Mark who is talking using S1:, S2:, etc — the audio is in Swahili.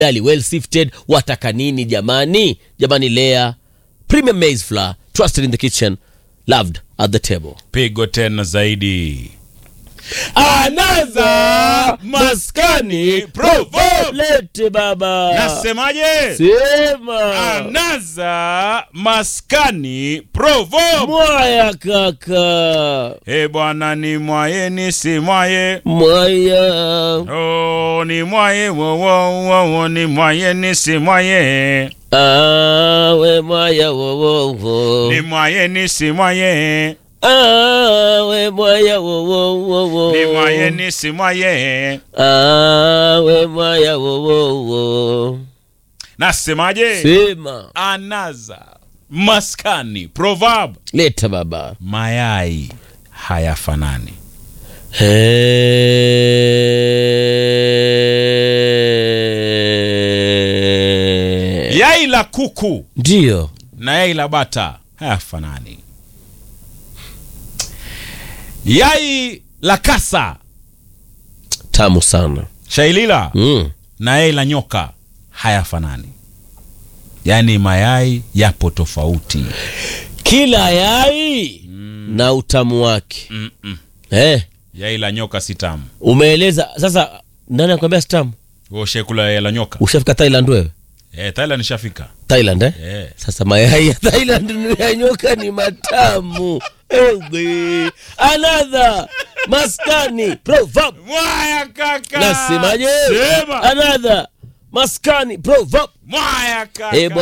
S1: dali well sifted wataka nini jamani jamani lea premium maize flour trusted in the kitchen loved at the table
S2: pigo tena zaidi
S1: anaza
S2: maskani proverb.
S1: lete baba
S2: nasemaje
S1: sema
S2: anaza maskani proverb
S1: mwaya kaka
S2: e bwana ni mwaye ni si mwaye
S1: mwaya
S2: oh, ni mwaye wowowowo ni mwaye ni si mwaye
S1: awe mwaya wowowo
S2: ni mwaye ni si mwaye
S1: awe mwaya wowowo
S2: ni mwaye ni si mwaye
S1: awe mwaya wowowo
S2: nasemaje
S1: sema
S2: anaza maskani proverb
S1: leta baba
S2: mayai hayafanani
S1: He.
S2: yai la kuku
S1: ndiyo
S2: na yai la bata hayafanani yai la kasa
S1: tamu sana
S2: shailila
S1: mm.
S2: na yai la nyoka hayafanani yaani mayai yapo tofauti
S1: kila yai na utamu wake
S2: Mm-mm.
S1: eh,
S2: yai la nyoka si tamu
S1: umeeleza sasa nani akwambia stamu
S2: Wewe ushakula yai la nyoka
S1: ushafika thailand wewe
S2: eh, thailand nishafika
S1: thailand eh?
S2: eh.
S1: sasa mayai ya thailand ya nyoka ni matamu Ewe. another maskani proverb
S2: mwaya kaka
S1: nasemaje
S2: sema
S1: another maskani proverb
S2: mwaya kaka
S1: Eh, bwana